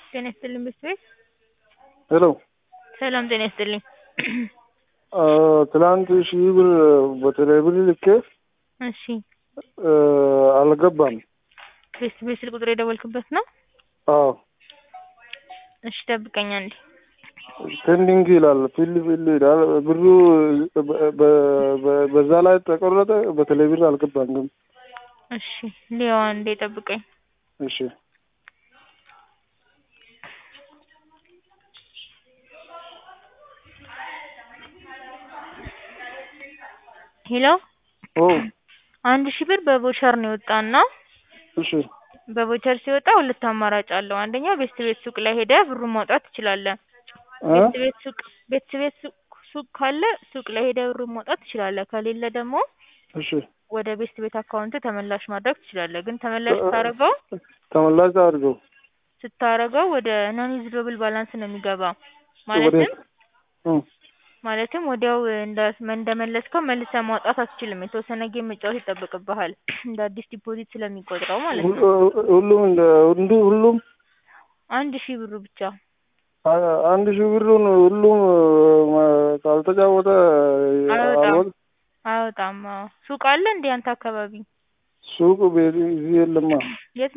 ጤና ይስጥልኝ ቤተሰቤት ሄሎ ሰላም ጤና ይስጥልኝ። ትናንት ሺህ ብር በቴሌ ብር ልኬ እሺ አልገባም። ቤተሰቤት ስልክ ቁጥር የደወልክበት ነው? አዎ እሺ ጠብቀኝ አንዴ። ፔንዲንግ ይላል ፊል ፊል ይላል ብሩ በ- በ- በዛ ላይ ተቆረጠ። በቴሌ ብር አልገባም ግን እሺ ሊያው አንዴ ጠብቀኝ። እሺ ሄሎ ኦ አንድ ሺህ ብር በቮቸር ነው የወጣና እሺ በቮቸር ሲወጣ ሁለት አማራጭ አለው። አንደኛው ቤት ቤት ሱቅ ላይ ሄደህ ብሩን ማውጣት ትችላለህ። እ? ቤት ቤት ሱቅ ቤት ቤት ሱቅ ሱቅ ካለ ሱቅ ላይ ሄደህ ብሩን ማውጣት ትችላለህ። ከሌለ ደግሞ እሺ ወደ ቤት ቤት አካውንት ተመላሽ ማድረግ ትችላለህ። ግን ተመላሽ ስታደርገው ተመላሽ አድርገው ስታደርገው ወደ ናን ዩዝብል ባላንስ ነው የሚገባው። ወዴት? ማለትም እ። ማለትም ወዲያው እንደ እንደመለስከው መልሰህ ማውጣት አትችልም። የተወሰነ ጌም መጫወት ይጠበቅብሃል እንደ አዲስ ዲፖዚት ስለሚቆጥረው ማለት ነው። ሁሉ- ሁሉም እንደ እንዱ ሁሉም አንድ ሺህ ብሩ ብቻ አ- አንድ ሺህ ብሩን ሁሉም ማ- ካልተጫወተ አይወጣም አልወጣም። አይወጣም። አዎ ሱቅ አለ እንዴ አንተ አካባቢ? ሱቅ ቤት እዚህ የለማ። የት